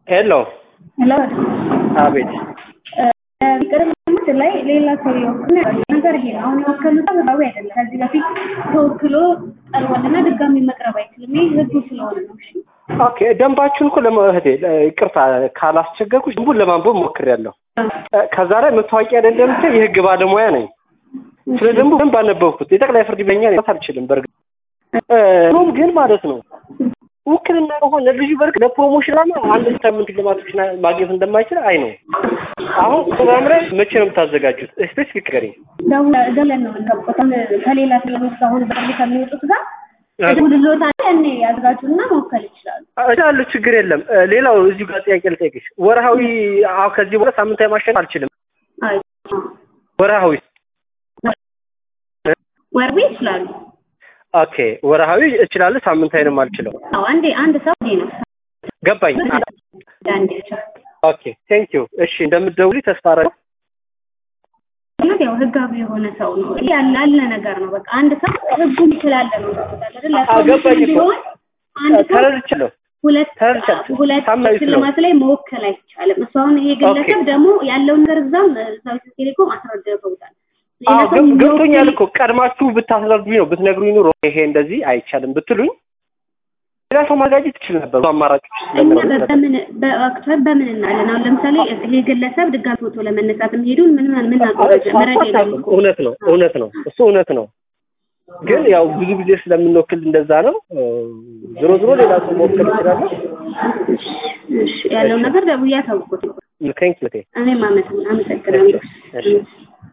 ሄሎ ሄሎ አቤት ቅርብ ዓመት ላይ ሌላ ሰው የወክል ነገር ይሄ ነው። አሁን የወከሉት ህጋዊ አይደለም። ከዚህ በፊት ተወክሎ ቀርቧልና ድጋሚ መቅረብ አይችልም። ይህ ህጉ ስለሆነ ነው። እሺ ኦኬ ደንባችሁን እኮ ለመህቴ ይቅርታ ካላስቸገርኩሽ ደንቡን ለማንበብ ሞክሬያለሁ። ከዛ ላይ መታወቂያ አይደለም ብቻ የህግ ባለሙያ ነኝ። ስለ ደንቡ ደንብ አነበብኩት። የጠቅላይ ፍርድ ቤኛ አልችልም። በእርግጥ ሮም ግን ማለት ነው ውክልና ከሆነ ልጁ በርግ ለፕሮሞሽን ላማ አንድ ሳምንት ልማቶች ማግኘት እንደማይችል አይ ነው። አሁን ፕሮግራም ላይ መቼ ነው የምታዘጋጁት? ስፔሲፊክ ገሪ ደውለን ነው የምንጠብቀው። ከሌላ ስለሚወስዱ አሁን በቅርቡ ከሚወጡት ጋር ድሎታ እኔ ያዘጋጁና መወከል ይችላሉ። እችላለሁ፣ ችግር የለም። ሌላው እዚሁ ጋር ጥያቄ ልጠይቅሽ። ወርሃዊ አሁ ከዚህ በኋላ ሳምንታዊ ማሸነፍ አልችልም። ወርሃዊ ወርቤ ይችላሉ። ኦኬ ወርሃዊ እችላለሁ፣ ሳምንታዊንም አልችለው። አዎ አንዴ አንድ ሰው ነው ገባኝ። አንዴ ብቻ ኦኬ ቴንክ ዩ። እሺ እንደምትደውሊ ተስፋ አደርጋለሁ። ማለት ያው ህጋዊ የሆነ ሰው ነው ያለ ያለ ነገር ነው። በቃ አንድ ሰው ህጉን ይችላል ነው አይደል? ገባኝ እኮ አንድ ሰው ተረድቻለሁ። ሁለት ተረድቻለሁ። ሁለት ሳምንታዊ ሽልማት ላይ መወከል አይቻልም። እሱ አሁን ይሄ ግለሰብ ደግሞ ያለውን ነገር እዛም እዛው ቴሌኮም አስረድተውታል። ሌላ አዎ ሰው ገብ- ገብቶኛል የሚወክል- እኮ ቀድማችሁ ብታስረዱኝ ነው ብትነግሩኝ ኑሮ ይሄ እንደዚህ አይቻልም ብትሉኝ ሌላ ሰው ማዘጋጀት ትችል ነበር። ብዙ አማራጮች እኛ ስለነበሩ በምን በአክቹዋሊ በምን እናለን? አሁን ለምሳሌ ይሄ ግለሰብ ድጋሚ ፎቶ ለመነሳት የሚሄዱን ምን ምን ምን መረጃ የለም እኮ። እውነት ነው እውነት ነው እሱ እውነት ነው። ግን ያው ብዙ ጊዜ ስለምንወክል እንደዛ ነው። ዞሮ ዞሮ ሌላ ሰው መወከል ይችላል። እሺ ያለውን ነገር ደውዬ አሳውቅዎት ነው። ቴንክ ዩ እኔም አመሰግናለሁ። እሺ